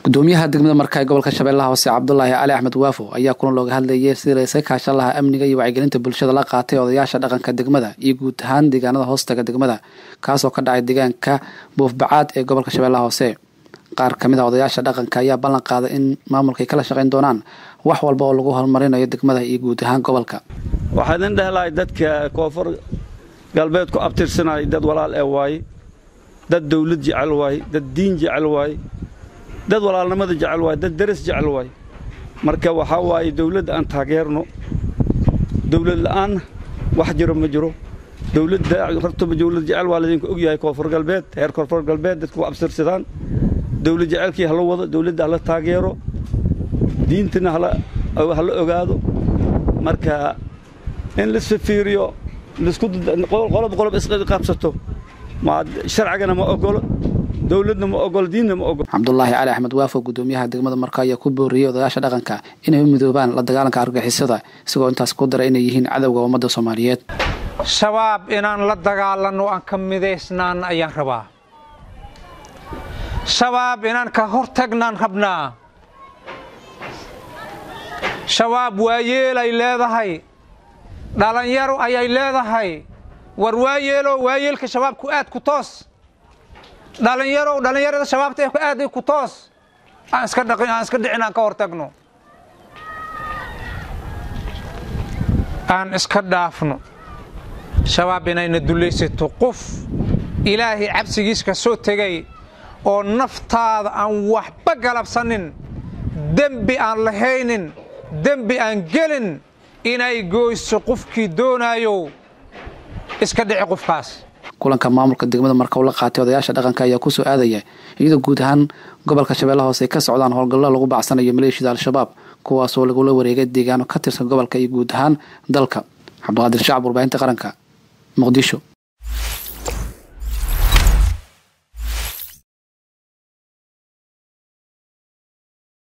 gudoomiyaha degmada marka ee gobolka shabeellaha hoose cabdulaahi cali axmed waafo ayaa kulan looga hadlayay sidii la iska kaashan lahaa amniga iyo wacyigelinta bulshada la qaatay odayaasha dhaqanka degmada iyo guud ahaan deegaanada hoostaga degmada kaasoo ka dhacay deegaanka buufbacaad ee gobolka shabeellaha hoose qaar kamid a odayaasha dhaqanka ayaa ballan qaaday in maamulka ay kala shaqayn doonaan wax walba oo lagu horumarinayo degmada iyo guud ahaan gobolka waxaa idin dhehelahay dadka koonfur galbeed ku abtirsanaya dad walaal ee waaye dad dawlad jecel waaye dad diin jecel waaye dad walaalnimada jecel waaye dad daras jecel waaye marka waxaa waaye dawladda aan taageerno dawlad la'aan wax jiro ma jiro dawladda hortaba dawlad jecel waa laydinku ogyahay koonfur galbeed heer koonfur galbeed dadku ku abtirsadaan dawlad jecelkii hala wado dawladda hala taageero diintana hala ogaado marka in lisfifiiriyo qolob qolob isqabsato sharcigana ma ogolo dowladna ma ogolo diinna ma ogolo cabdulaahi cali axmed waafo gudoomiyaha degmada marka ayaa ku booriyey odayaasha dhaqanka inay u midoobaan la dagaalanka argagixisada isagoo intaas ku daray inay yihiin cadowga ummadda soomaaliyeed shabaab inaan la dagaalanno aan ka midaysnaan ayaan rabaa shabaab inaan ka hortagnaan rabnaa shabaab waayeelay leedahay dhallinyaro ayay leedahay war waayeelow waayeelka shabaabku aad ku toos dhallinyarow dhallinyarada shabaabta ee aad ku toos aan iska dhaqin aan iska dhicin aan ka hortagno aan iska dhaafno shabaab inayna dulaysato qof ilaahay cabsigiis ka soo tegay oo naftaada aan waxba galabsanin dembi aan lahaynin dembi aan gelin inay gooyso qofkii doonaayo iska dhici qofkaas kulanka maamulka degmada marka uu la qaatay odayaasha dhaqanka ayaa kusoo aadaya iyadoo guud ahaan gobolka shabeellaha hoose ay ka socdaan howlgallo lagu bacsanayo maleeshiyada al-shabaab kuwaasoo lagula wareegay deegaano ka tirsan gobolka iyo guud ahaan dalka cabdiqaadir shacab warbaahinta qaranka muqdisho